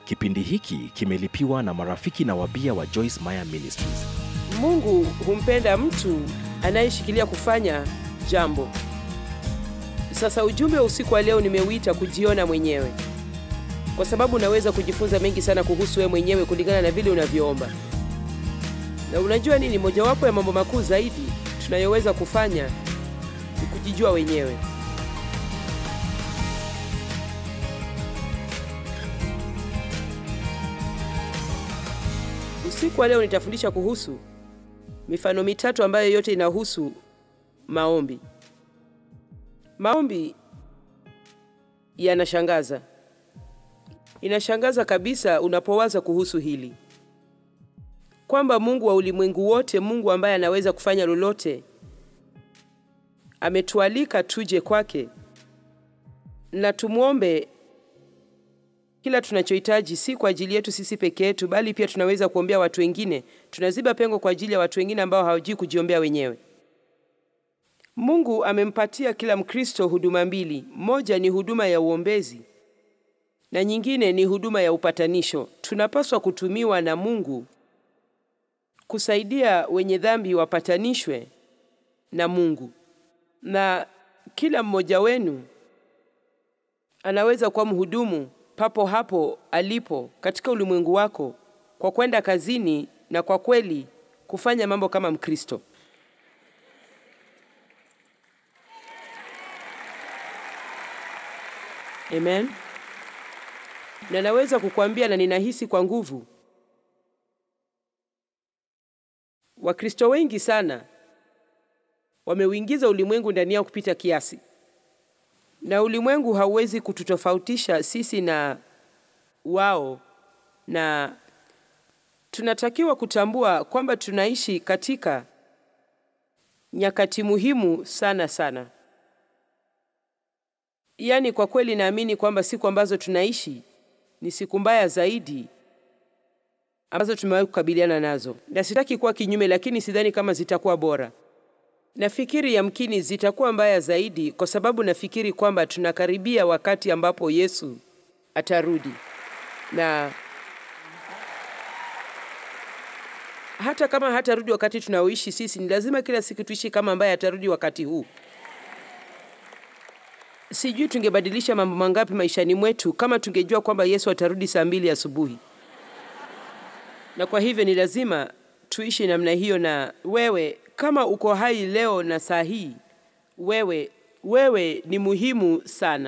Kipindi hiki kimelipiwa na marafiki na wabia wa Joyce Meyer Ministries. Mungu humpenda mtu anayeshikilia kufanya jambo. Sasa ujumbe wa usiku wa leo nimeuita kujiona mwenyewe, kwa sababu unaweza kujifunza mengi sana kuhusu wewe mwenyewe kulingana na vile unavyoomba. Na unajua nini, mojawapo ya mambo makuu zaidi tunayoweza kufanya ni kujijua wenyewe. Usiku wa leo nitafundisha kuhusu mifano mitatu ambayo yote inahusu maombi. Maombi yanashangaza. Inashangaza kabisa unapowaza kuhusu hili kwamba Mungu wa ulimwengu wote, Mungu ambaye anaweza kufanya lolote, ametualika tuje kwake na tumwombe kila tunachohitaji, si kwa ajili yetu sisi peke yetu, bali pia tunaweza kuombea watu wengine. Tunaziba pengo kwa ajili ya watu wengine ambao hawajui kujiombea wenyewe. Mungu amempatia kila Mkristo huduma mbili. Moja ni huduma ya uombezi na nyingine ni huduma ya upatanisho. Tunapaswa kutumiwa na Mungu kusaidia wenye dhambi wapatanishwe na Mungu, na kila mmoja wenu anaweza kuwa mhudumu papo hapo alipo katika ulimwengu wako kwa kwenda kazini na kwa kweli kufanya mambo kama Mkristo. Amen. Na naweza kukuambia na ninahisi kwa nguvu, Wakristo wengi sana wameuingiza ulimwengu ndani yao kupita kiasi, na ulimwengu hauwezi kututofautisha sisi na wao, na tunatakiwa kutambua kwamba tunaishi katika nyakati muhimu sana sana. Yaani, kwa kweli naamini kwamba siku ambazo tunaishi ni siku mbaya zaidi ambazo tumewahi kukabiliana nazo, na sitaki kuwa kinyume, lakini sidhani kama zitakuwa bora. Nafikiri yamkini zitakuwa mbaya zaidi, kwa sababu nafikiri kwamba tunakaribia wakati ambapo Yesu atarudi, na hata kama hatarudi wakati tunaoishi sisi, ni lazima kila siku tuishi kama ambaye atarudi wakati huu. Sijui tungebadilisha mambo mangapi maishani mwetu kama tungejua kwamba Yesu atarudi saa mbili asubuhi. Na kwa hivyo ni lazima tuishi namna hiyo. Na wewe kama uko hai leo na saa hii, wewe wewe ni muhimu sana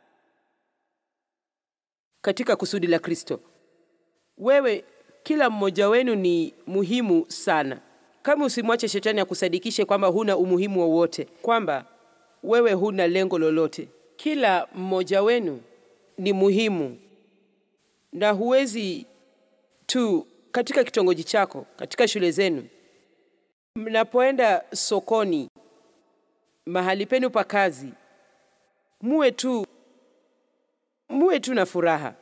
katika kusudi la Kristo. Wewe, kila mmoja wenu ni muhimu sana. Kama usimwache shetani akusadikishe kwamba huna umuhimu wowote, kwamba wewe huna lengo lolote. Kila mmoja wenu ni muhimu, na huwezi tu katika kitongoji chako, katika shule zenu, mnapoenda sokoni, mahali penu pa kazi, muwe tu muwe tu na furaha,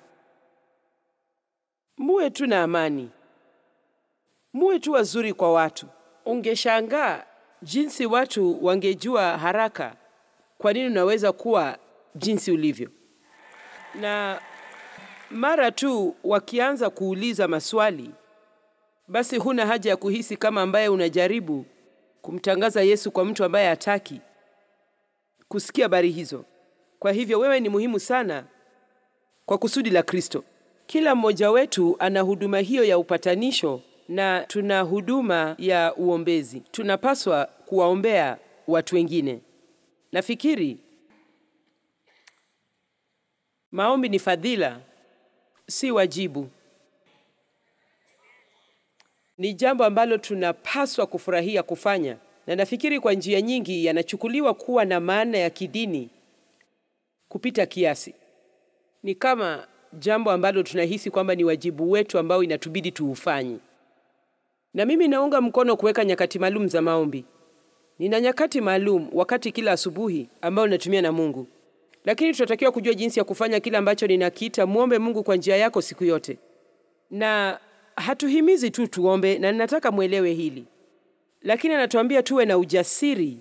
muwe tu na amani, muwe tu wazuri kwa watu. Ungeshangaa jinsi watu wangejua haraka kwa nini unaweza kuwa jinsi ulivyo, na mara tu wakianza kuuliza maswali, basi huna haja ya kuhisi kama ambaye unajaribu kumtangaza Yesu kwa mtu ambaye hataki kusikia habari hizo. Kwa hivyo wewe ni muhimu sana kwa kusudi la Kristo. Kila mmoja wetu ana huduma hiyo ya upatanisho na tuna huduma ya uombezi. Tunapaswa kuwaombea watu wengine. Nafikiri maombi ni fadhila, si wajibu. Ni jambo ambalo tunapaswa kufurahia kufanya, na nafikiri kwa njia nyingi yanachukuliwa kuwa na maana ya kidini kupita kiasi. Ni kama jambo ambalo tunahisi kwamba ni wajibu wetu ambao inatubidi tuufanye. Na mimi naunga mkono kuweka nyakati maalum za maombi. Nina nyakati maalum wakati kila asubuhi ambao natumia na Mungu, lakini tunatakiwa kujua jinsi ya kufanya kile ambacho ninakiita muombe Mungu kwa njia yako siku yote, na hatuhimizi tu tuombe, na ninataka mwelewe hili, lakini anatuambia tuwe na ujasiri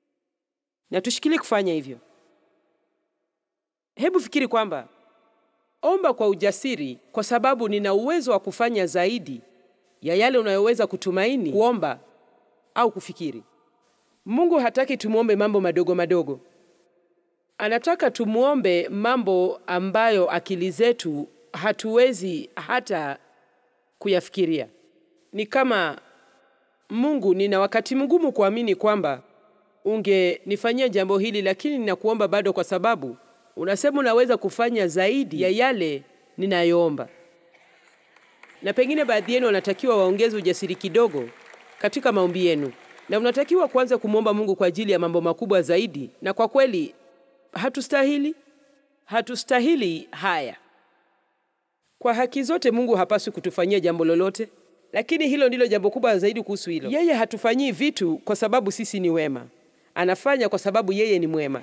na tushikilie kufanya hivyo. Hebu fikiri kwamba omba kwa ujasiri, kwa sababu nina uwezo wa kufanya zaidi ya yale unayoweza kutumaini, kuomba au kufikiri. Mungu hataki tumwombe mambo madogo madogo. Anataka tumwombe mambo ambayo akili zetu hatuwezi hata kuyafikiria. Ni kama Mungu, nina wakati mgumu kuamini kwamba ungenifanyia jambo hili, lakini ninakuomba bado, kwa sababu unasema unaweza kufanya zaidi ya yale ninayoomba. Na pengine baadhi yenu wanatakiwa waongeze ujasiri kidogo katika maombi yenu, na unatakiwa kuanza kumwomba Mungu kwa ajili ya mambo makubwa zaidi. Na kwa kweli hatustahili, hatustahili haya. Kwa haki zote, Mungu hapaswi kutufanyia jambo lolote, lakini hilo ndilo jambo kubwa zaidi kuhusu hilo. Yeye hatufanyii vitu kwa sababu sisi ni wema, anafanya kwa sababu yeye ni mwema.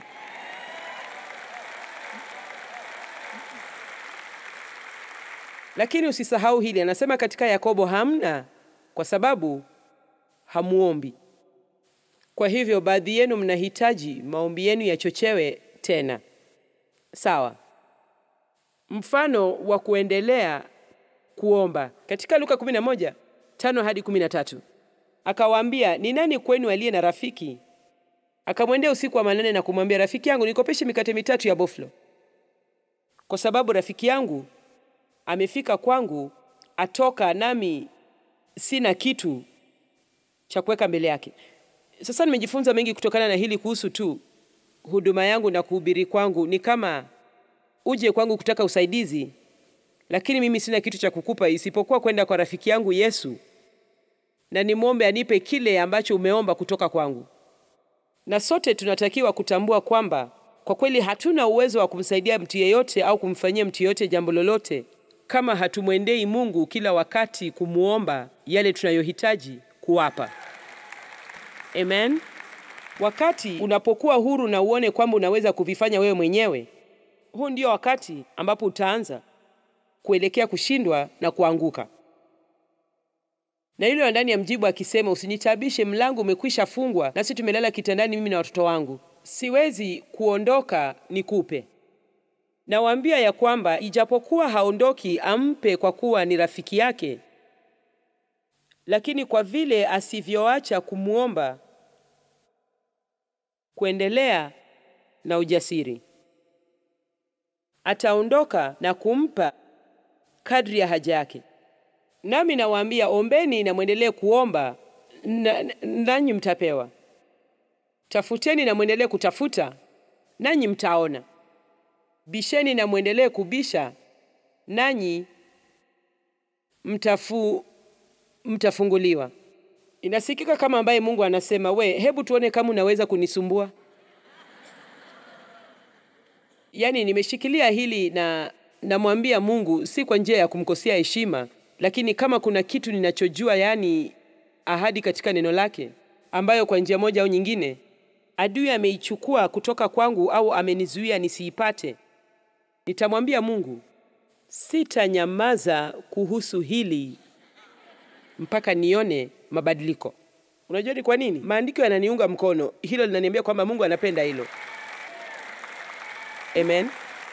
Lakini usisahau hili, anasema katika Yakobo, hamna kwa sababu hamuombi. Kwa hivyo baadhi yenu mnahitaji maombi yenu yachochewe tena. Sawa. Mfano wa kuendelea kuomba katika Luka 11 tano hadi 13, akawaambia, ni nani kwenu aliye na rafiki akamwendea usiku wa manane na kumwambia, rafiki yangu, nikopeshe mikate mitatu ya boflo, kwa sababu rafiki yangu amefika kwangu, atoka nami sina kitu cha kuweka mbele yake. Sasa nimejifunza mengi kutokana na hili kuhusu tu huduma yangu na kuhubiri kwangu. Ni kama uje kwangu kutaka usaidizi, lakini mimi sina kitu cha kukupa isipokuwa kwenda kwa rafiki yangu Yesu na nimwombe anipe kile ambacho umeomba kutoka kwangu. Na sote tunatakiwa kutambua kwamba kwa kweli hatuna uwezo wa kumsaidia mtu yeyote au kumfanyia mtu yeyote jambo lolote kama hatumwendei Mungu kila wakati kumwomba yale tunayohitaji kuwapa. Amen. Wakati unapokuwa huru na uone kwamba unaweza kuvifanya wewe mwenyewe, huu ndio wakati ambapo utaanza kuelekea kushindwa na kuanguka. Na yule wa ndani ya mjibu akisema, usinitabishe, mlango umekwisha fungwa, nasi tumelala kitandani, mimi na watoto wangu, siwezi kuondoka nikupe. Nawaambia ya kwamba ijapokuwa haondoki ampe kwa kuwa ni rafiki yake, lakini kwa vile asivyoacha kumwomba, kuendelea na ujasiri, ataondoka na kumpa kadri ya haja yake. Nami nawaambia, ombeni na mwendelee kuomba, nanyi mtapewa; tafuteni na mwendelee kutafuta, nanyi mtaona; bisheni na mwendelee kubisha, nanyi mtafu mtafunguliwa. Inasikika kama ambaye Mungu anasema, we, hebu tuone kama unaweza kunisumbua. Yaani nimeshikilia hili na namwambia Mungu, si kwa njia ya kumkosea heshima, lakini kama kuna kitu ninachojua, yaani ahadi katika neno lake ambayo kwa njia moja au nyingine adui ameichukua kutoka kwangu au amenizuia nisiipate, nitamwambia Mungu, sitanyamaza kuhusu hili mpaka nione mabadiliko. Unajua ni kwa nini? Maandiko yananiunga mkono, hilo linaniambia kwamba Mungu anapenda hilo. Amen.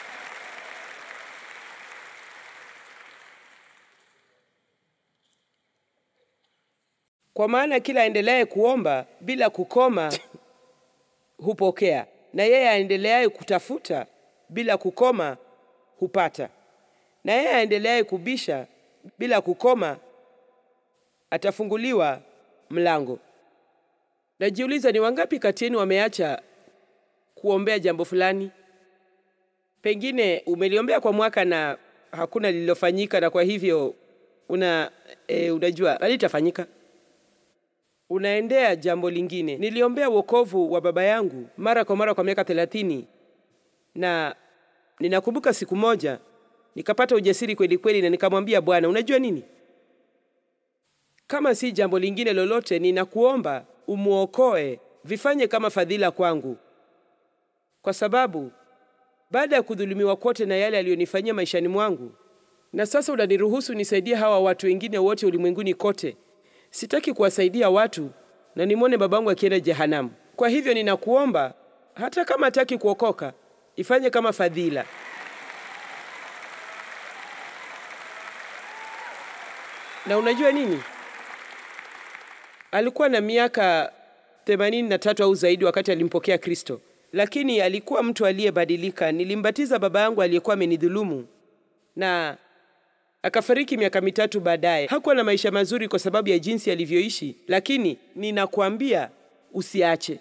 Kwa maana kila aendeleaye kuomba bila kukoma hupokea, na yeye aendeleaye kutafuta bila kukoma hupata, na yeye aendeleaye kubisha bila kukoma atafunguliwa mlango. Najiuliza, ni wangapi kati yenu wameacha kuombea jambo fulani? Pengine umeliombea kwa mwaka na hakuna lililofanyika, na kwa hivyo una e, unajua halitafanyika. Unaendea jambo lingine. Niliombea wokovu wa baba yangu mara kwa mara kwa miaka thelathini, na ninakumbuka siku moja nikapata ujasiri kweli kweli, na nikamwambia Bwana, unajua nini kama si jambo lingine lolote, ninakuomba umwokoe, vifanye kama fadhila kwangu, kwa sababu baada ya kudhulumiwa kote na yale aliyonifanyia maishani mwangu, na sasa unaniruhusu nisaidie hawa watu wengine wote ulimwenguni kote. Sitaki kuwasaidia watu na nimwone babangu akienda jehanamu. Kwa hivyo ninakuomba, hata kama hataki kuokoka, ifanye kama fadhila. Na unajua nini? Alikuwa na miaka 83 au zaidi wakati alimpokea Kristo, lakini alikuwa mtu aliyebadilika. Nilimbatiza baba yangu aliyekuwa amenidhulumu na akafariki miaka mitatu baadaye. Hakuwa na maisha mazuri kwa sababu ya jinsi alivyoishi, lakini ninakuambia usiache,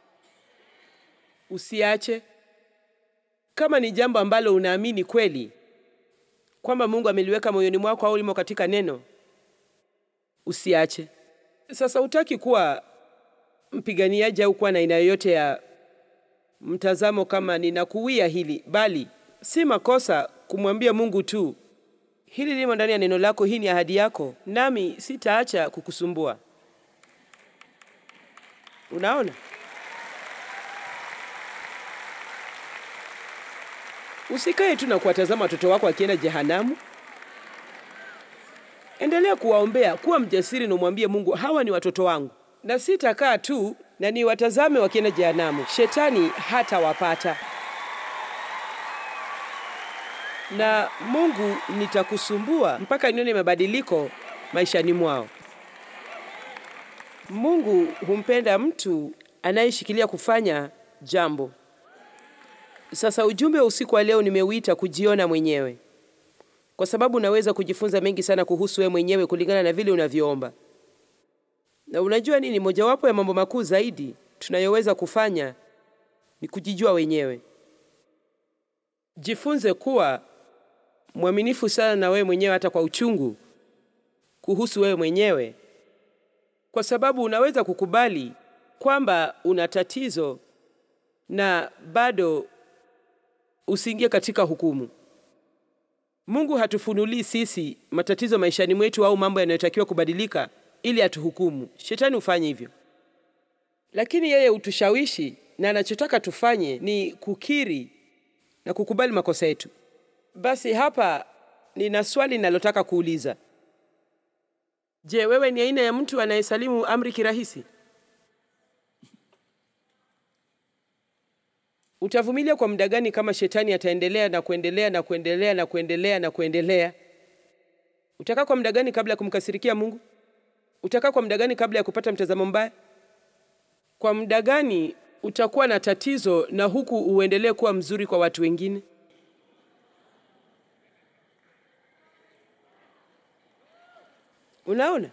usiache. Kama ni jambo ambalo unaamini kweli kwamba Mungu ameliweka moyoni mwako au limo katika neno, usiache. Sasa hutaki kuwa mpiganiaji au kuwa na aina yoyote ya mtazamo kama ninakuwia hili, bali si makosa kumwambia Mungu tu, hili limo ndani ya neno lako, hii ni ahadi yako, nami sitaacha kukusumbua. Unaona? Usikae tu na kuwatazama watoto wako wakienda jehanamu. Endelea kuwaombea, kuwa mjasiri na umwambie Mungu, hawa ni watoto wangu, na sitakaa tu na niwatazame wakienda jehanamu. Shetani hatawapata, na Mungu nitakusumbua mpaka nione mabadiliko maishani mwao. Mungu humpenda mtu anayeshikilia kufanya jambo. Sasa ujumbe wa usiku wa leo nimeuita kujiona mwenyewe, kwa sababu unaweza kujifunza mengi sana kuhusu wewe mwenyewe kulingana na vile unavyoomba. Na unajua nini? Mojawapo ya mambo makuu zaidi tunayoweza kufanya ni kujijua wenyewe. Jifunze kuwa mwaminifu sana na wewe mwenyewe, hata kwa uchungu kuhusu wewe mwenyewe, kwa sababu unaweza kukubali kwamba una tatizo na bado usiingie katika hukumu. Mungu hatufunulii sisi matatizo maishani mwetu au mambo yanayotakiwa kubadilika ili atuhukumu. Shetani hufanya hivyo, lakini yeye hutushawishi, na anachotaka tufanye ni kukiri na kukubali makosa yetu. Basi hapa nina swali ninalotaka kuuliza. Je, wewe ni aina ya mtu anayesalimu amri kirahisi? Utavumilia kwa muda gani kama shetani ataendelea na kuendelea na kuendelea na kuendelea na kuendelea? Utakaa kwa muda gani kabla ya kumkasirikia Mungu? Utakaa kwa muda gani kabla ya kupata mtazamo mbaya? Kwa muda gani utakuwa na tatizo na huku uendelee kuwa mzuri kwa watu wengine? Unaona?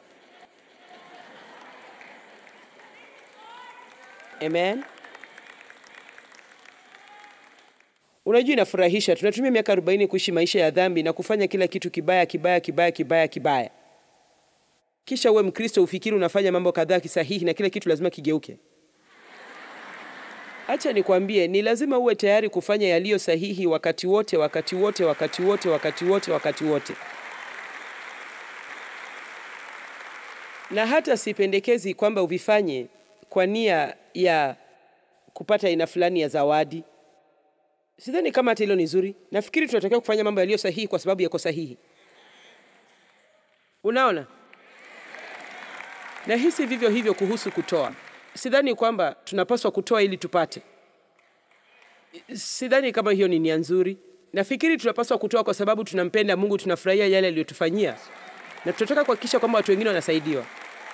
Amen. Unajua, inafurahisha. Tunatumia miaka 40 kuishi maisha ya dhambi na kufanya kila kitu kibaya kibaya kibaya kibaya kibaya, kisha uwe Mkristo ufikiri unafanya mambo kadhaa kisahihi na kila kitu lazima kigeuke. Acha nikwambie, ni lazima uwe tayari kufanya yaliyo sahihi wakati wote, wakati wote, wakati wote, wakati wote, wakati wote. Na hata sipendekezi kwamba uvifanye kwa nia ya kupata aina fulani ya zawadi. Sidhani kama hata hilo ni zuri. Nafikiri tunatakiwa kufanya mambo yaliyo sahihi kwa sababu yako sahihi. Unaona, na hisi vivyo hivyo kuhusu kutoa. Sidhani kwamba tunapaswa kutoa ili tupate. Sidhani kama hiyo ni nia nzuri. Nafikiri tunapaswa kutoa kwa sababu tunampenda Mungu, tunafurahia yale aliyotufanyia, na tunataka kuhakikisha kwamba watu wengine wanasaidiwa,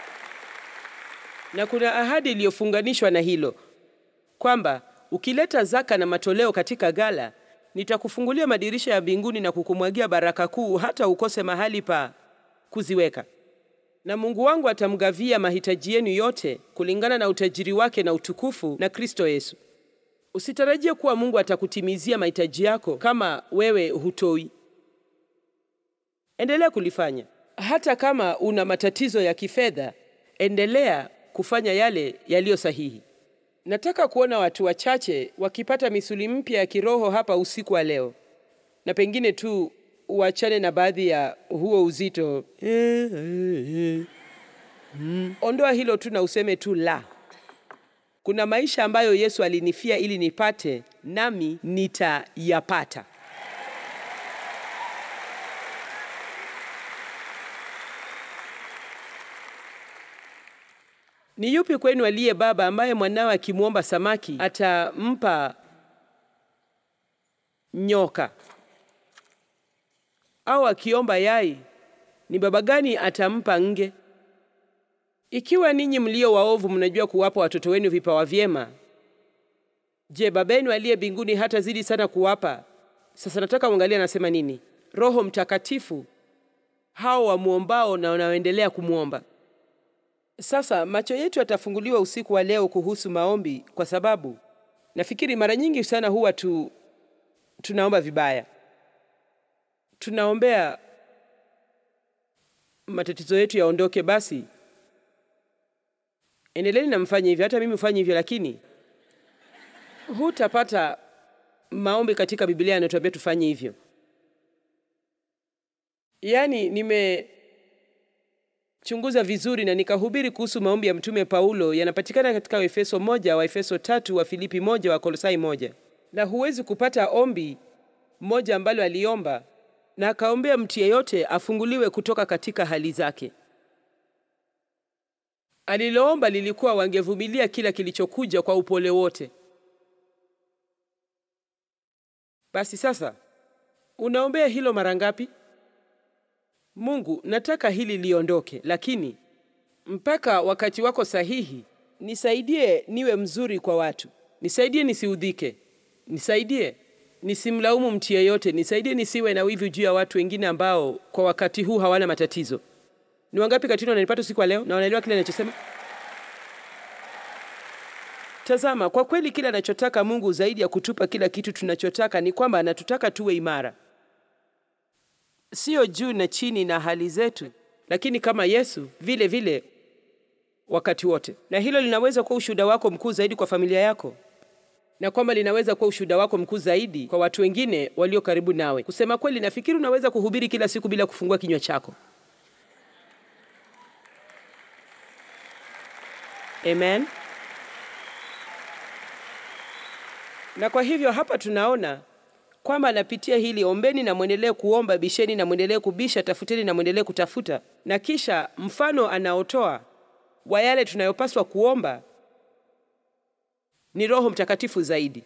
na kuna ahadi iliyofunganishwa na hilo kwamba ukileta zaka na matoleo katika gala, nitakufungulia madirisha ya mbinguni na kukumwagia baraka kuu, hata ukose mahali pa kuziweka, na Mungu wangu atamgavia mahitaji yenu yote kulingana na utajiri wake na utukufu na Kristo Yesu. Usitarajie kuwa Mungu atakutimizia mahitaji yako kama wewe hutoi. Endelea kulifanya hata kama una matatizo ya kifedha, endelea kufanya yale yaliyo sahihi. Nataka kuona watu wachache wakipata misuli mpya ya kiroho hapa usiku wa leo, na pengine tu uachane na baadhi ya huo uzito. Ondoa hilo tu na useme tu la. Kuna maisha ambayo Yesu alinifia ili nipate, nami nitayapata. Ni yupi kwenu aliye baba ambaye mwanawe akimwomba samaki atampa nyoka? Au akiomba yai Ni baba gani atampa nge? Ikiwa ninyi mlio waovu mnajua kuwapa watoto wenu vipawa vyema, je, baba yenu aliye mbinguni hatazidi sana kuwapa? Sasa nataka uangalie anasema nini. Roho Mtakatifu hao wamwombao na wanaoendelea kumwomba. Sasa macho yetu yatafunguliwa usiku wa leo kuhusu maombi, kwa sababu nafikiri mara nyingi sana huwa tu tunaomba vibaya. Tunaombea matatizo yetu yaondoke. Basi endeleeni na mfanye hivyo, hata mimi hufanye hivyo, lakini hutapata maombi katika Biblia yanatuambia tufanye hivyo. Yaani, nimechunguza vizuri na nikahubiri kuhusu maombi ya Mtume Paulo, yanapatikana katika Waefeso moja, Waefeso tatu, wa Filipi moja, wa Kolosai moja, na huwezi kupata ombi moja ambalo aliomba na akaombea mtu yeyote afunguliwe kutoka katika hali zake. Aliloomba lilikuwa wangevumilia kila kilichokuja kwa upole wote. Basi sasa unaombea hilo mara ngapi? Mungu, nataka hili liondoke, lakini mpaka wakati wako sahihi, nisaidie niwe mzuri kwa watu, nisaidie nisiudhike, nisaidie nisimlaumu mtu yeyote, nisaidie nisiwe na wivu juu ya watu wengine ambao kwa wakati huu hawana matatizo. Ni wangapi katini wananipata usiku wa leo na wanaelewa kile ninachosema? Tazama, kwa kweli kile anachotaka Mungu zaidi ya kutupa kila kitu tunachotaka ni kwamba anatutaka tuwe imara, sio juu na chini na hali zetu, lakini kama Yesu vile vile wakati wote. Na hilo linaweza kuwa ushuhuda wako mkuu zaidi kwa familia yako, na kwamba linaweza kuwa ushuhuda wako mkuu zaidi kwa watu wengine walio karibu nawe. Kusema kweli, nafikiri unaweza kuhubiri kila siku bila kufungua kinywa chako. Amen. Na kwa hivyo hapa tunaona kwamba anapitia hili: ombeni na mwendelee kuomba, bisheni na mwendelee kubisha, tafuteni na mwendelee kutafuta. Na kisha mfano anaotoa wa yale tunayopaswa kuomba ni Roho Mtakatifu zaidi.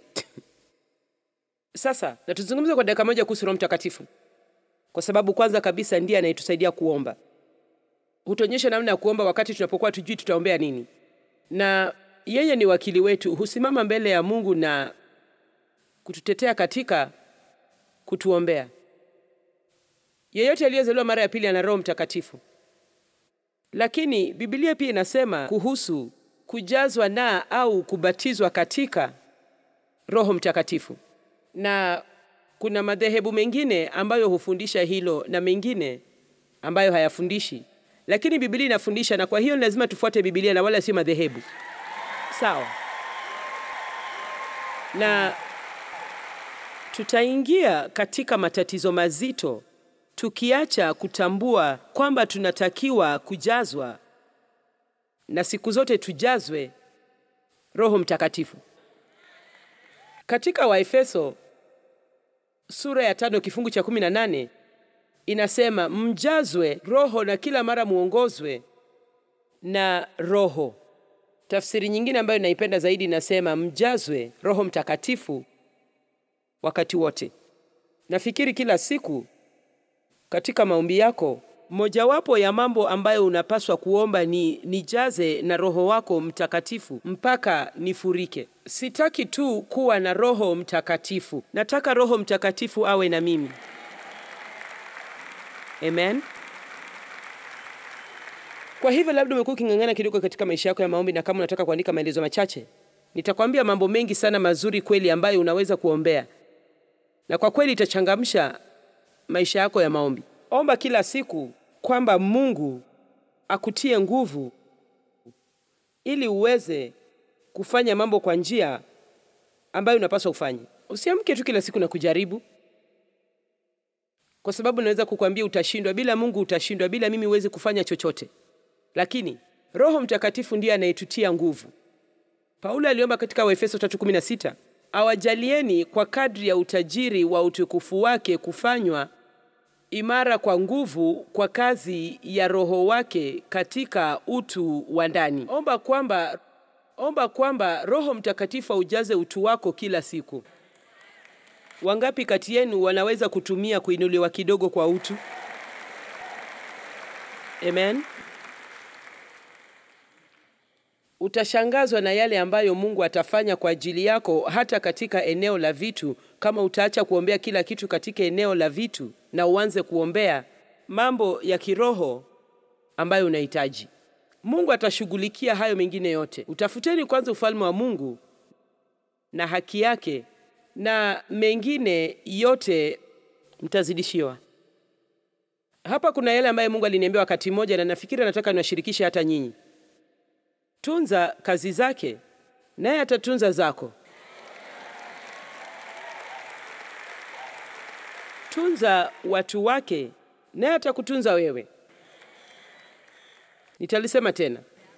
Sasa na tuzungumze kwa dakika moja kuhusu Roho Mtakatifu, kwa sababu kwanza kabisa ndiye anayetusaidia kuomba. Hutuonyesha namna ya kuomba wakati tunapokuwa tujui tutaombea nini, na yeye ni wakili wetu, husimama mbele ya Mungu na kututetea katika kutuombea. Yeyote aliyezaliwa mara ya pili ana Roho Mtakatifu, lakini Biblia pia inasema kuhusu kujazwa na au kubatizwa katika Roho Mtakatifu, na kuna madhehebu mengine ambayo hufundisha hilo na mengine ambayo hayafundishi, lakini Biblia inafundisha, na kwa hiyo ni lazima tufuate Biblia na wala sio madhehebu. Sawa, na tutaingia katika matatizo mazito tukiacha kutambua kwamba tunatakiwa kujazwa na siku zote tujazwe Roho Mtakatifu. Katika Waefeso sura ya tano kifungu cha kumi na nane inasema mjazwe Roho na kila mara muongozwe na Roho. Tafsiri nyingine ambayo naipenda zaidi inasema mjazwe Roho Mtakatifu wakati wote. Nafikiri kila siku katika maombi yako mojawapo ya mambo ambayo unapaswa kuomba ni nijaze na Roho wako Mtakatifu mpaka nifurike. Sitaki tu kuwa na Roho Mtakatifu, nataka Roho Mtakatifu awe na mimi. Amen. Kwa hivyo labda umekuwa uking'ang'ana kidogo katika maisha yako ya maombi, na kama unataka kuandika maelezo machache, nitakwambia mambo mengi sana mazuri kweli ambayo unaweza kuombea, na kwa kweli itachangamsha maisha yako ya maombi. Omba kila siku kwamba Mungu akutie nguvu ili uweze kufanya mambo kwa njia ambayo unapaswa ufanye. Usiamke tu kila siku na kujaribu, kwa sababu naweza kukwambia utashindwa. Bila Mungu utashindwa, bila mimi huwezi kufanya chochote, lakini Roho Mtakatifu ndiye anayetutia nguvu. Paulo aliomba katika Waefeso 3:16, awajalieni kwa kadri ya utajiri wa utukufu wake kufanywa imara kwa nguvu kwa kazi ya Roho wake katika utu wa ndani. Omba kwamba omba kwamba Roho Mtakatifu aujaze utu wako kila siku. Wangapi kati yenu wanaweza kutumia kuinuliwa kidogo kwa utu? Amen. Utashangazwa na yale ambayo Mungu atafanya kwa ajili yako hata katika eneo la vitu, kama utaacha kuombea kila kitu katika eneo la vitu na uanze kuombea mambo ya kiroho ambayo unahitaji. Mungu atashughulikia hayo mengine yote. Utafuteni kwanza ufalme wa Mungu na haki yake, na mengine yote mtazidishiwa. Hapa kuna yale ambayo Mungu aliniambia wakati mmoja, na nafikiri nataka niwashirikishe hata nyinyi. Tunza kazi zake, naye atatunza zako. Tunza watu wake, naye atakutunza wewe. Nitalisema tena,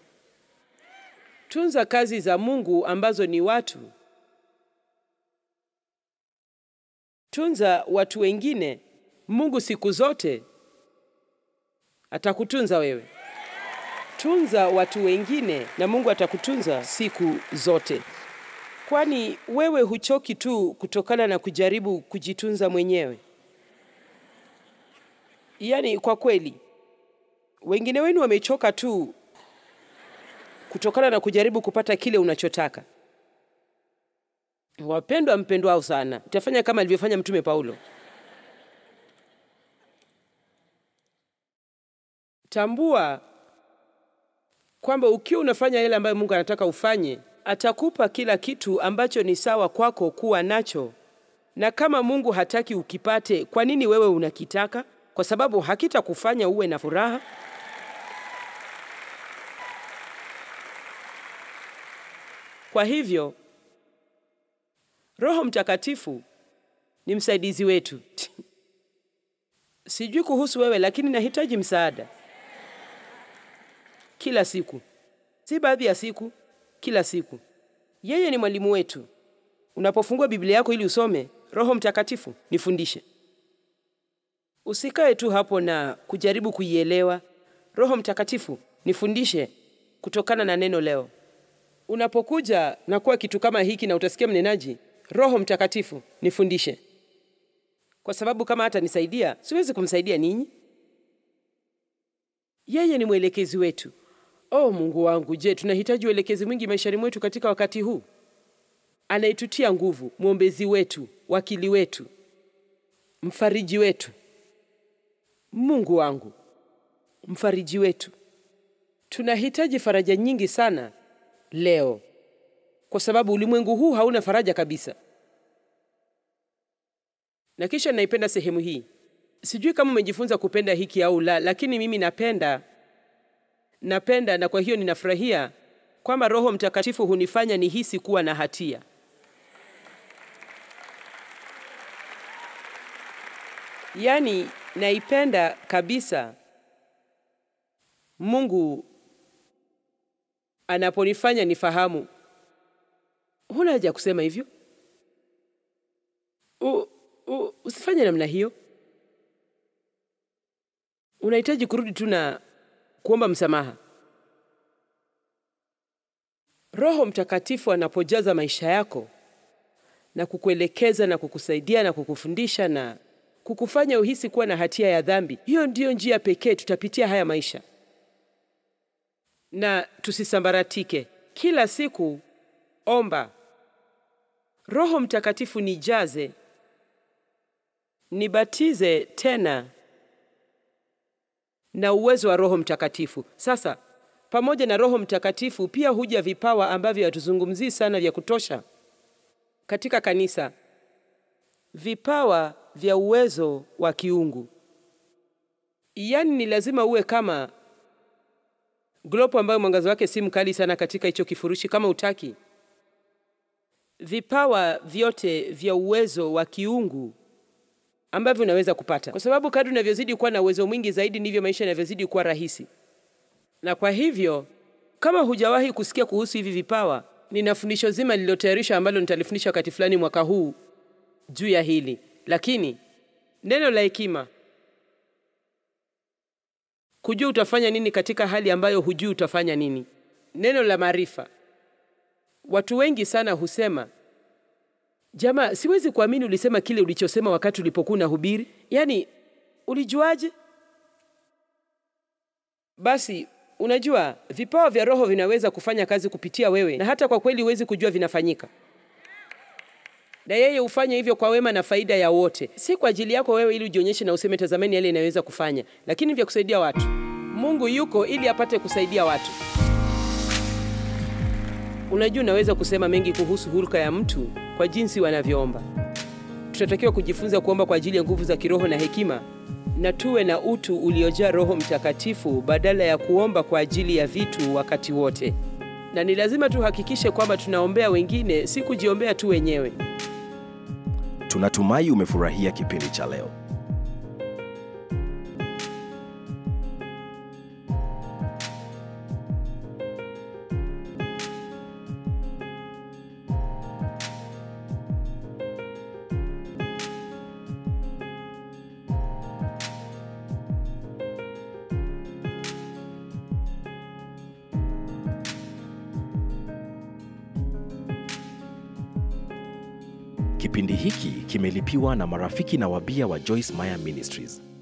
tunza kazi za Mungu ambazo ni watu. Tunza watu wengine. Mungu siku zote atakutunza wewe. Tunza watu wengine na Mungu atakutunza siku zote, kwani wewe huchoki tu kutokana na kujaribu kujitunza mwenyewe. Yaani, kwa kweli wengine wenu wamechoka tu kutokana na kujaribu kupata kile unachotaka. Wapendwa mpendwao sana, utafanya kama alivyofanya Mtume Paulo. Tambua kwamba ukiwa unafanya yale ambayo Mungu anataka ufanye, atakupa kila kitu ambacho ni sawa kwako kuwa nacho. Na kama Mungu hataki ukipate, kwa nini wewe unakitaka? Kwa sababu hakitakufanya uwe na furaha. Kwa hivyo Roho Mtakatifu ni msaidizi wetu. Sijui kuhusu wewe, lakini nahitaji msaada kila siku, si baadhi ya siku, kila siku. Yeye ni mwalimu wetu. Unapofungua Biblia yako ili usome, Roho Mtakatifu, nifundishe. Usikae tu hapo na kujaribu kuielewa. Roho Mtakatifu, nifundishe kutokana na neno leo. Unapokuja na kuwa kitu kama hiki na utasikia mnenaji, Roho Mtakatifu, nifundishe, kwa sababu kama hata nisaidia, siwezi kumsaidia ninyi. Yeye ni mwelekezi wetu. Oh Mungu wangu, je, tunahitaji uelekezi mwingi maishani mwetu katika wakati huu? Anayetutia nguvu, mwombezi wetu, wakili wetu, mfariji wetu. Mungu wangu, mfariji wetu. Tunahitaji faraja nyingi sana leo, kwa sababu ulimwengu huu hauna faraja kabisa. Na kisha naipenda sehemu hii. Sijui kama umejifunza kupenda hiki au la, lakini mimi napenda napenda, na kwa hiyo ninafurahia kwamba Roho Mtakatifu hunifanya nihisi kuwa na hatia. Yaani, naipenda kabisa Mungu anaponifanya nifahamu. Huna haja ya kusema hivyo, U, u, usifanye namna hiyo. Unahitaji kurudi tu na kuomba msamaha. Roho Mtakatifu anapojaza maisha yako na kukuelekeza na kukusaidia na kukufundisha na kukufanya uhisi kuwa na hatia ya dhambi, hiyo ndiyo njia pekee tutapitia haya maisha, na tusisambaratike. Kila siku omba, Roho Mtakatifu nijaze, nibatize tena na uwezo wa Roho Mtakatifu. Sasa pamoja na Roho Mtakatifu pia huja vipawa ambavyo hatuzungumzii sana vya kutosha katika kanisa, vipawa vya uwezo wa kiungu. Yaani ni lazima uwe kama glopu ambayo mwangaza wake si mkali sana katika hicho kifurushi, kama utaki vipawa vyote vya uwezo wa kiungu ambavyo unaweza kupata, kwa sababu kadri unavyozidi kuwa na uwezo mwingi zaidi ndivyo maisha yanavyozidi kuwa rahisi. Na kwa hivyo, kama hujawahi kusikia kuhusu hivi vipawa, nina fundisho zima lililotayarishwa ambalo nitalifundisha wakati fulani mwaka huu juu ya hili. Lakini neno la hekima, kujua utafanya nini katika hali ambayo hujui utafanya nini. Neno la maarifa, watu wengi sana husema Jamaa, siwezi kuamini ulisema kile ulichosema wakati ulipokuwa unahubiri. Yaani, ulijuaje? Basi unajua vipawa vya Roho vinaweza kufanya kazi kupitia wewe, na hata kwa kweli huwezi kujua vinafanyika, na yeye hufanya hivyo kwa wema na faida ya wote, si kwa ajili yako wewe ili ujionyeshe na useme tazameni yale inaweza kufanya, lakini vya kusaidia watu. Mungu yuko ili apate kusaidia watu. Unajua, unaweza kusema mengi kuhusu hulka ya mtu kwa jinsi wanavyoomba. Tunatakiwa kujifunza kuomba kwa ajili ya nguvu za kiroho na hekima, na tuwe na utu uliojaa Roho Mtakatifu badala ya kuomba kwa ajili ya vitu wakati wote. Na ni lazima tuhakikishe kwamba tunaombea wengine, si kujiombea tu wenyewe. Tunatumai umefurahia kipindi cha leo. Kipindi hiki kimelipiwa na marafiki na wabia wa Joyce Meyer Ministries.